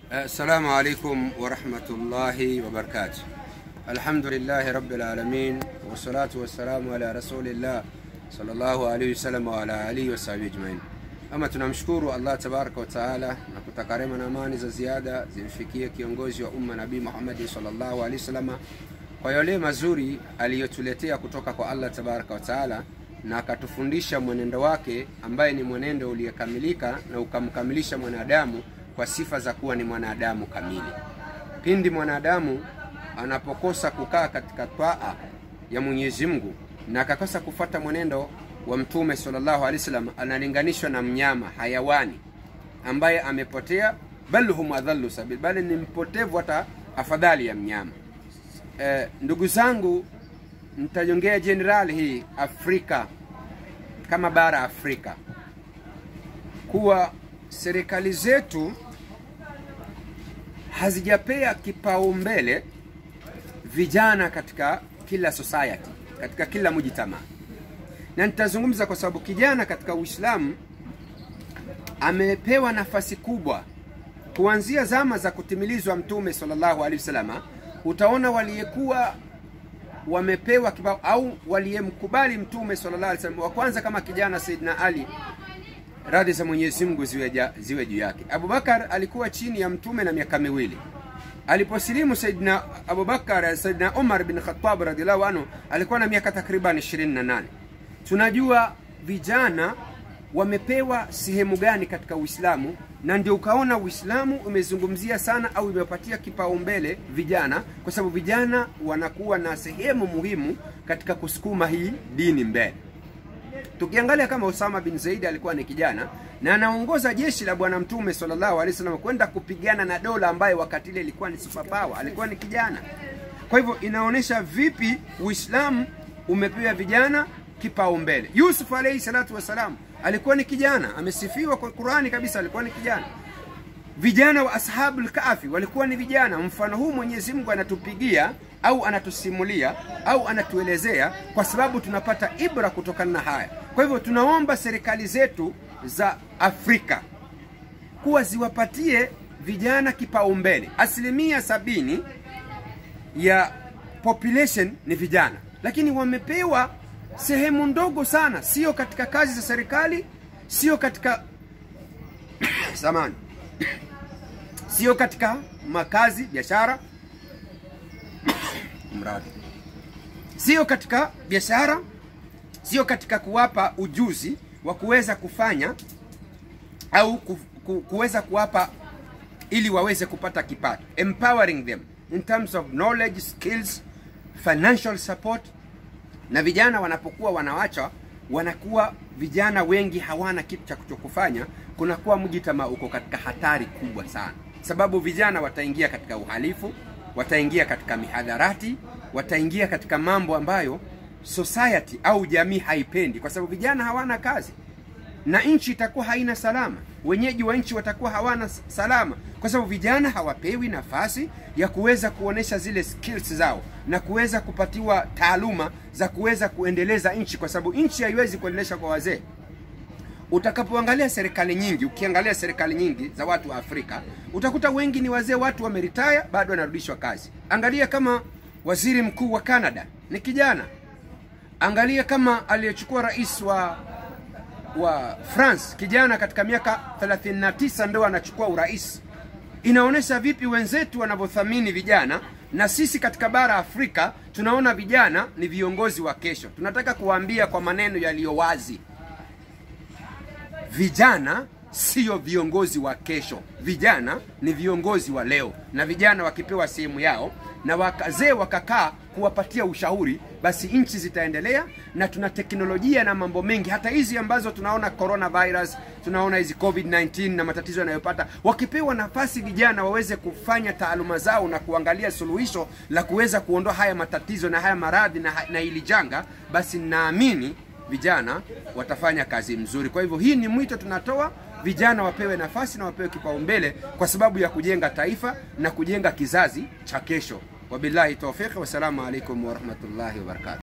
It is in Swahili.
Assalamu alaikum warahmatullahi wabarakatuh. Alhamdulillahi rabbil alamin wassalatu wassalamu ala rasulillah sallallahu alaihi wasallam wa ala alihi wasahbihi ajmain. Ama tunamshukuru Allah tabaraka wa taala na kutaka rehema na amani za ziada zimfikie kiongozi wa umma Nabii Muhammad sallallahu alaihi wasallam kwa yale mazuri aliyotuletea kutoka kwa Allah tabaraka wa taala na akatufundisha mwenendo wake ambaye ni mwenendo uliyekamilika na ukamkamilisha mwanadamu kwa sifa za kuwa ni mwanadamu kamili. Pindi mwanadamu anapokosa kukaa katika twaa ya Mwenyezi Mungu na akakosa kufuata mwenendo wa Mtume sallallahu alaihi wasallam, analinganishwa na mnyama hayawani ambaye amepotea, bal hum adhallu sabil, bali ni mpotevu hata afadhali ya mnyama. Eh, ndugu zangu, nitajongea jenerali hii Afrika kama bara Afrika kuwa serikali zetu hazijapea kipaumbele vijana katika kila society, katika kila mujitamaa, na nitazungumza kwa sababu kijana katika Uislamu amepewa nafasi kubwa kuanzia zama za kutimilizwa Mtume sallallahu alaihi wasallam. Utaona waliyekuwa wamepewa kibao au waliyemkubali Mtume sallallahu alaihi wasallam wa kwanza kama kijana Saidina Ali radhi za Mwenyezi Mungu ziwe, ziwe juu yake. Abubakar alikuwa chini ya mtume na miaka miwili. Aliposilimu Saidina Abubakar, Saidina Umar bin Khattab radhiallahu anhu alikuwa na miaka takriban 28. Tunajua vijana wamepewa sehemu gani katika Uislamu, na ndio ukaona Uislamu umezungumzia sana au imewapatia kipaumbele vijana, kwa sababu vijana wanakuwa na sehemu muhimu katika kusukuma hii dini mbele. Tukiangalia kama Osama bin Zaidi alikuwa ni kijana na anaongoza jeshi la Bwana Mtume sallallahu alaihi wasallam kwenda kupigana na dola ambayo wakati ile ilikuwa ni superpower, alikuwa ni kijana. Kwa hivyo inaonyesha vipi Uislamu umepewa vijana kipaumbele. Yusuf alaihi salatu wassalam alikuwa ni kijana, amesifiwa kwa Qurani kabisa, alikuwa ni kijana. Vijana wa ashabul kahfi walikuwa ni vijana. Mfano huu Mwenyezi Mungu anatupigia au anatusimulia au anatuelezea kwa sababu tunapata ibra kutokana na haya. Kwa hivyo tunaomba serikali zetu za Afrika kuwa ziwapatie vijana kipaumbele. Asilimia sabini ya population ni vijana, lakini wamepewa sehemu ndogo sana, sio katika kazi za serikali, sio katika samani, sio katika makazi, biashara mradi, sio katika biashara, sio katika kuwapa ujuzi wa kuweza kufanya au ku, ku, kuweza kuwapa ili waweze kupata kipato, empowering them in terms of knowledge, skills, financial support. Na vijana wanapokuwa wanawachwa, wanakuwa vijana wengi hawana kitu cha kuchokufanya, kunakuwa mjitamaa uko katika hatari kubwa sana, sababu vijana wataingia katika uhalifu wataingia katika mihadharati, wataingia katika mambo ambayo society au jamii haipendi, kwa sababu vijana hawana kazi na nchi itakuwa haina salama, wenyeji wa nchi watakuwa hawana salama, kwa sababu vijana hawapewi nafasi ya kuweza kuonesha zile skills zao na kuweza kupatiwa taaluma za kuweza kuendeleza nchi, kwa sababu nchi haiwezi kuendelesha kwa wazee. Utakapoangalia serikali nyingi, ukiangalia serikali nyingi za watu wa Afrika utakuta wengi ni wazee, watu wameritaya, bado wanarudishwa kazi. Angalia kama waziri mkuu wa Canada ni kijana, angalia kama aliyechukua rais wa wa France kijana, katika miaka 39 ndio anachukua urais. Inaonyesha vipi wenzetu wanavyothamini vijana, na sisi katika bara Afrika tunaona vijana ni viongozi wa kesho. Tunataka kuwaambia kwa maneno yaliyo wazi vijana sio viongozi wa kesho, vijana ni viongozi wa leo. Na vijana wakipewa sehemu yao na wazee wakakaa kuwapatia ushauri, basi nchi zitaendelea, na tuna teknolojia na mambo mengi, hata hizi ambazo tunaona coronavirus, tunaona hizi covid-19 na matatizo yanayopata, wakipewa nafasi vijana waweze kufanya taaluma zao na kuangalia suluhisho la kuweza kuondoa haya matatizo na haya maradhi na, na hili janga, basi naamini vijana watafanya kazi mzuri. Kwa hivyo hii ni mwito tunatoa, vijana wapewe nafasi na wapewe kipaumbele kwa sababu ya kujenga taifa na kujenga kizazi cha kesho. Wabillahi tawfiq, wassalamu alaikum warahmatullahi wabarakatuh.